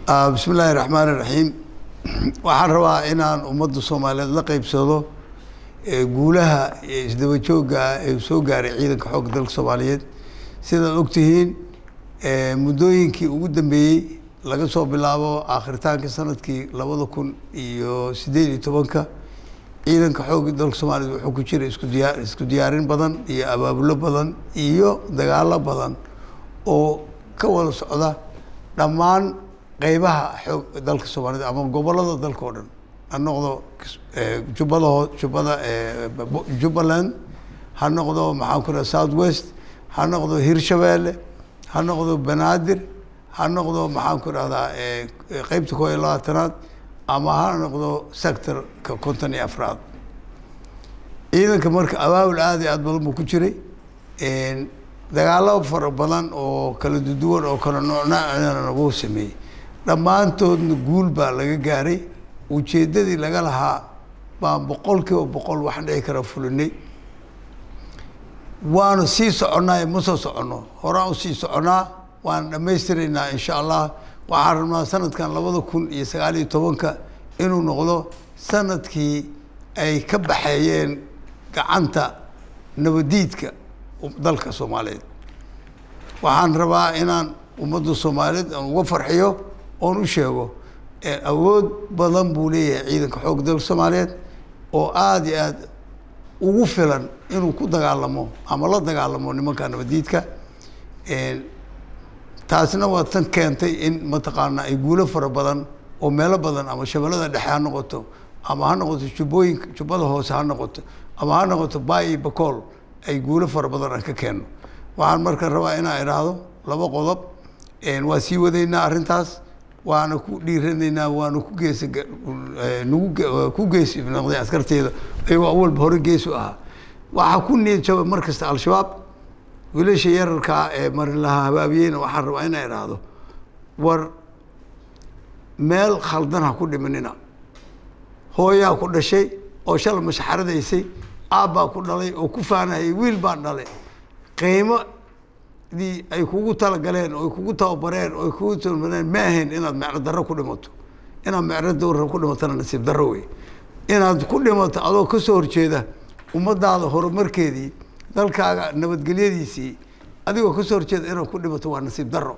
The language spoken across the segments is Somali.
bismi illaahi raxmaan iraxiim waxaan rabaa inaan ummadda soomaaliyeed la qeybsado guulaha isdaba joogga ee soo gaaray ciidanka xoogga dalka soomaaliyeed sidaad ogtihiin muddooyinkii ugu dambeeyey laga soo bilaabo aakhiritaanka sanadkii labada kun iyo siddeed iyo tobanka ciidanka xoogga dalka soomaaliyeed wuxuu ku jira isku diyaa isku diyaarin badan iyo abaabulo badan iyo dagaalo badan oo ka wada socda dhammaan qeybaha xoog dalka soomaaliyed ama gobollada dalka oo dhan ha noqdo jubbada hoo jubbada jubbaland ha noqdo maxaan ku raha south west ha noqdo hirshabeelle ha noqdo banaadir ha noqdo maxaan ku rahdaa qeybta koo iyo labaatanaad ama ha noqdo sectorka konton iyo afraad ciidanka marka abaabul aada iyo aad badan buu ku jiray dagaalo fara badan oo kala duduwan oo kala noocnoocna wuu sameeyey dhammaantoodna guul baa laga gaaray ujeeddadii laga lahaa baan boqol kiiba boqol wax dhici kara fulinay waanu sii soconnaa ma soo soconno horaan usii soconnaa waan dhammaystiraynaa insha allah waxaan rabnaa sanadkan labada kun iyo sagaal iyo tobanka inuu noqdo sanadkii ay ka baxeeyeen gacanta nabadiidka dalka soomaaliyeed waxaan rabaa inaan ummadda soomaaliyeed aan uga farxiyo oon u sheego awood badan buu leeyahay ciidanka xoogga dalka soomaaliyeed oo aada iyo aada ugu filan inuu ku dagaalamo ama la dagaalamo nimanka nabadiidka taasna waa tan keentay in mataqaanaa ay guulo fara badan oo meelo badan ama shabeellada dhexe ha noqoto ama ha noqoto jubbooyinka jubbada hoose ha noqoto ama ha noqoto baay iyo bakool ay guulo fara badan aan ka keenno waxaan marka rabaa inaan idhaahdo laba qodob waa sii wadaynaa arrintaas waana ku dhiiranaynaa waana ku geesa nagu ku geesi noqday askarteeda ayagoo awalba hore geesu ahaa waxaa ku niyad jaba mar kasta al-shabaab wiilasha yararkaa ee marilaha habaabiyeyna waxaan rabaa inaan idhaahdo war meel khaldan ha ku dhimanina hooyaa ku dhashay oo shala mashaxaradaysay aabbaa ku dhalay oo ku faanahayay wiil baan dhalay qiimo dii ay kugu talagaleen oo ay kugu tababareen oo ay kugu tababareen ma ahayn inaad mecno darro ku dhimato inaad mecno dawra ku dhimatona nasiib darro wey inaad ku dhimato adoo ka soo horjeeda ummadaada horumarkeedii dalkaaga nabadgelyadiisii adigoo ka soo horjeeda inaad ku dhimato waa nasiib darro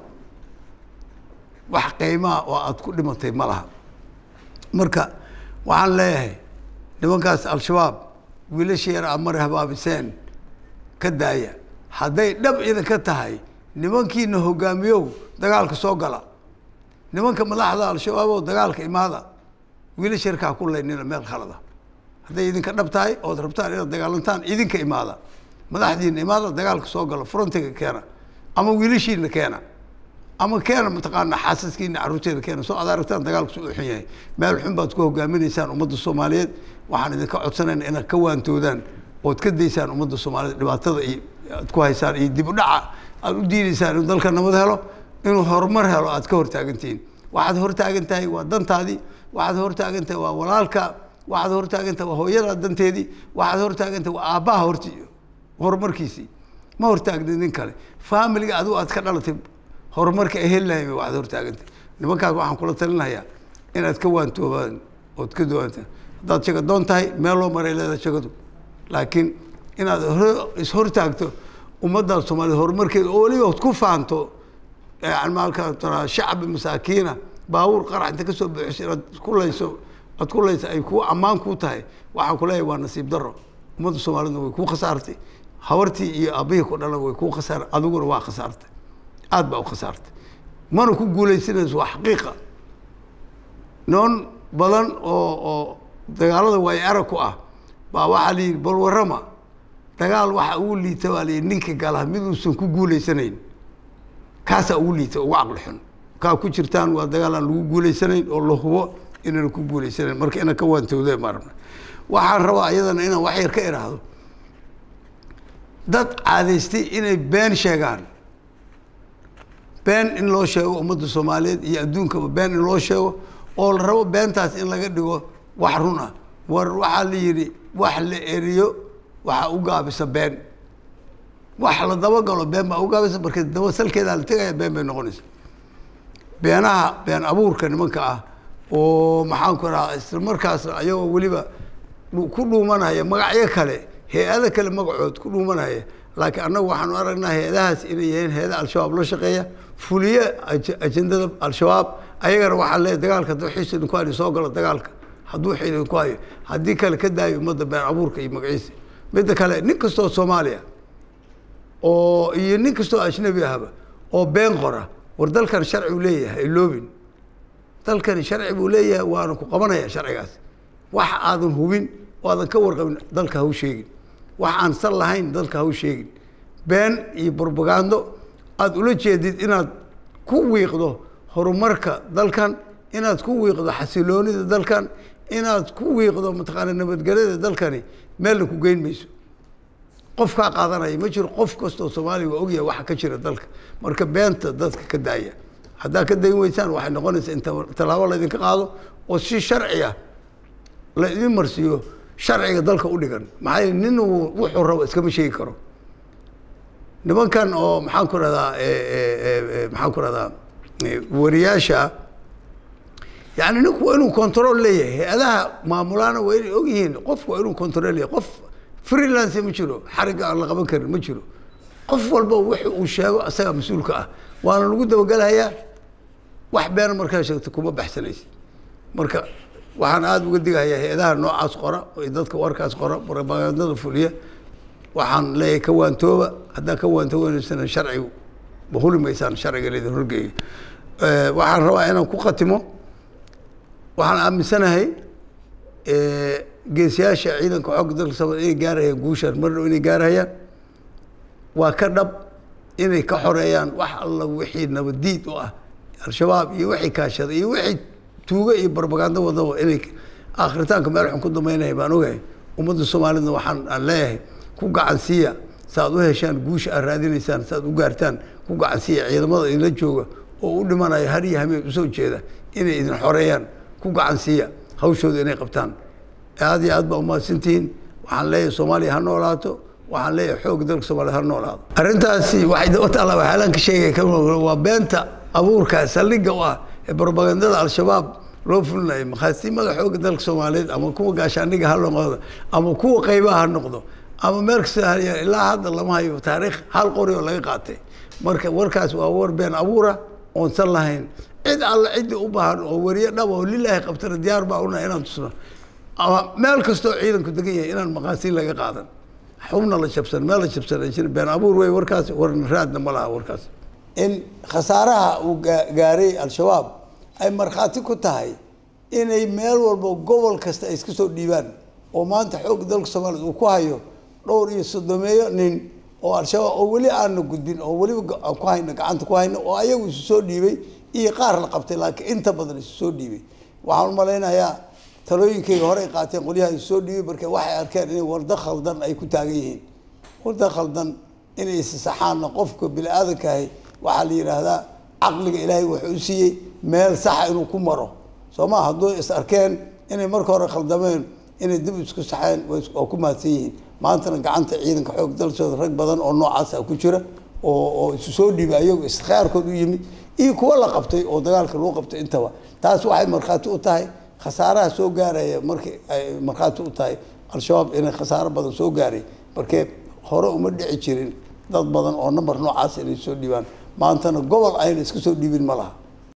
wax qiimaha oo aada ku dhimatay ma laha marka waxaan leeyahay nimankaas al-shabaab wiilasha yar amare habaabiseen ka daaya hadday dhab idinka tahay nimankiina hogaamiyow dagaalka soo gala nimanka madaxda al-shabaab dagaalka imaada wiilasha yarkaa ku laynina meel khalada hadday idinka dhab tahay ood rabtaan inaad dagaalantaan idinka imaada madaxdiina imaada dagaalka soo gala frontiga keena ama wiilashiina keena ama keena mataqaana xaasaskiina carruurteeda keena soo ad aragtaan dagaalku su u xun yahay meel xun baad ku hogaaminaysaan ummadda soomaaliyeed waxaan idinka codsanayna inaad ka waantoodaan ood ka daysaan ummadda soomaaliyeed dhibaatada iyo aad ku haysaan iyo dib u dhaca aada u diidaysaan inuu dalka nabad helo inuu horumar helo aad ka hortaagantihiin waxaad hortaagan tahay waa dantaadii waxaad hortaagan tahay waa walaalka waxaad hortaagan tahay waa hooyadaa danteedii waxaad hortaagan tahay waa aabbaha horti horumarkiisii ma hortaagni nin kale faamiliga adigu aad ka dhalatay horumarka ay heli lahay waxaad hortaagantay nimankaas waxaan kula talinayaa inaad ka waantoobaan ood ka duwantaan haddaad shagadoon tahay meel loo maray leedahay shagadu laakiin inaad ishortaagto ummadda soomaaliyed horumarkeeda oo weliba od ku faanto yani markaa taraa shacbi masaakiina baabuur qarax inta kasoo buuxiso inaad ku layso aad ku layso ay ku ammaan ku tahay waxaan ku leeyahay waa nasiib darro ummadda soomaaliyedna way kuu khasaartay habartii iyo aabihii ku dhalan way kuu khasaar adiguna waa khasaartay aada baa u khasaartay mana ku guulaysanayso waa xaqiiqa noon badan oo oo dagaalada waay arag ku ah baa waxaa la yidhi bal warrama dagaal waxa ugu liita baa la yidhi ninka gala mid uusan ku guulaysanayn kaasaa ugu liita ugu caqli xun kaa ku jirtaan waa dagaal aan lagu guulaysanayn oo la hubo inaan ku guulaysanayn marka inaan ka waantowda ma rabna waxaan rabaa iyadana inaan wax yar ka idhaahdo dad caadaystay inay been sheegaan been in loo sheego ummadda soomaaliyeed iyo adduunkaba been in loo sheego oo la rabo beentaas in laga dhigo wax run ah war waxaa la yidhi wax la eriyo waxaa u gaabisa been wax la dabagalo been baa u gaabisa marka daba salkeedaa la tegaya been bay noqonaysa beenaha been abuurka nimanka ah oo maxaan ku rahaa isla markaasna ayagoo weliba ku dhuumanaya magacyo kale hay-ado kale magacood ku dhuumanaya laakiin annagu waxaanu aragnaa hay-adahaas inay yihiin hay-ada al-shabaab la shaqeeya fuliye ajendada al-shabaab ayagana waxaa leeyahy dagaalka hadduu xiis idinku hayo soo galo dagaalka hadduu xiil idinku hayo haddii kale ka daayo ummadda been abuurka iyo magaciisa midda kale nin kastoo soomaaliya oo iyo nin kastoo ajnabi ahba oo been qora war dalkan sharci uu leeyahay iloobin dalkani sharci buu leeyahay waana ku qabanaya sharcigaas wax aadan hubin oo aadan ka warqabin dalka ha u sheegin wax aan sal lahayn dalka ha u sheegin been iyo brobagando aada ula jeedid inaad ku wiiqdo horumarka dalkan inaad ku wiiqdo xasiloonida dalkan inaad ku wiiqdo mataqaana nabadgelyada dalkani meelna ku geyn mayso qof kaa qaadanaya ma jiro qof kastoo soomaaliya waa ogyahay waxa ka jira dalka marka beenta dadka ka daaya haddaad ka dayn weysaan waxay noqonaysaa in tallaabo laydinka qaado oo si sharci ah la idin marsiiyo sharciga dalka u dhigan maxaa yeele nin wuxuu rabo iskama sheegi karo nimankan oo maxaan ku rahdaa maxaan ku rahdaa wariyaasha yani ninku waa inuu control leeyahay hay-adaha maamulaana waa inay og yihiin qofku waa inuu control leeyahay qof freelance ma jiro xarigga aan la qaban karin ma jiro qof walba wix uu sheego asagaa mas-uulka ah waana lagu dabagelahayaa wax beena markaa sheegto kuma baxsanaysid marka waxaan aada uga digahayaa hay-adaha noocaas qora iyo dadka warkaas qora propagandada fuliya waxaan leeyahay ka waantooba haddaa ka waantoobaneysana sharcigu ma huli maysaan sharciga laydin horgeeyo waxaan rabaa inaan ku khatimo waxaan aaminsanahay geesiyaasha ciidanka xoogga dalka soomaaliya inay gaarayaan guushaan mar dhow inay gaarayaan waa ka dhab inay ka xoreeyaan wax alla wixii nabadiid u ah al-shabaab iyo wixii kaashada iyo wixii tuugo iyo barbagando wadaba inay akhritaanka meel xun ku dambeynaya baan ogahay ummadda soomaalida waxaan aan leeyahay ku gacansiiya saaad u heshaan guusha aad raadinaysaan saaad u gaartaan ku gacansiiya ciidamada idinla jooga oo u dhimanaya har iyo hameen usoo jeeda inay idin xoreeyaan ku gacansiiya hawshooda inay qabtaan aada iyo aad baa umahadsantihiin waxaan leeyahay soomaaliya ha noolaato waxaan leeyahay xoogga dalka soomaliya ha noolaado arrintaasi waxay daba taalla waxyaalaan ka sheegay waa beenta abuurka saldhigga u ah ee barbagandada al-shabaab loo fulinayo makhaasiimada xoogga dalka soomaaliyeed ama kuwa gaashaandhiga ha noqdo ama kuwa qaybaha ha noqdo ama meel kasta haya ilaa hadda lama hayo taariikh hal qori oo laga qaatay marka warkaas waa war been abuura oonsan lahayn cid alla ciddii u baahan oo wariye dhaba oo lilaahi qabtana diyaar baa una inaan tusno ama meel kastoo ciidanku degan yahay inaan maqaasiin laga qaadan xubna la jabsan meel la jabsan ay jira been abuur wey warkaas warna raadna ma laha warkaas in khasaaraha uu gaaray al-shabaab ay markhaati ku tahay inay meel walba gobol kasta ay iska soo dhiibaan oo maanta xoogga dalka soomaaliyed uu ku hayo dhowr iyo soddomeeyo nin oo al-shabaab oo weli aana gudbin oo weliba aan ku hayno gacanta ku hayno oo ayagu isu soo dhiibay iyo qaar la qabtay laakiin inta badan isu soo dhiibay waxaan u malaynayaa talooyinkayga horey qaateen qolyaha isu soo dhiibay marka waxay arkeen inay wardo khaldan ay ku taagan yihiin wardo khaldan inay isasaxaanna qofka bini-aadankahay waxaa la yidhaahdaa caqliga ilaahay wuxuu u siiyey meel saxa inuu ku maro soo ma hadduu is arkeen inay marka hore khaldameen inay dib isku saxeen waa ku mahadsan yihiin maantana gacanta ciidanka xoog dalsooda rag badan oo noocaasa ku jira oo oo isu soo dhiibay ayagu iskhiyaarkood u yimid iyo kuwa la qabtay oo dagaalka lagu qabtay intaba taas waxay markhaati u tahay khasaaraha soo gaaraya markii ay markhaati u tahay al-shabaab inay khasaaro badan soo gaaray markee hore uma dhici jirin dad badan oo number noocaas inay soo dhiibaan maantana gobol ayna iska soo dhiibin ma laha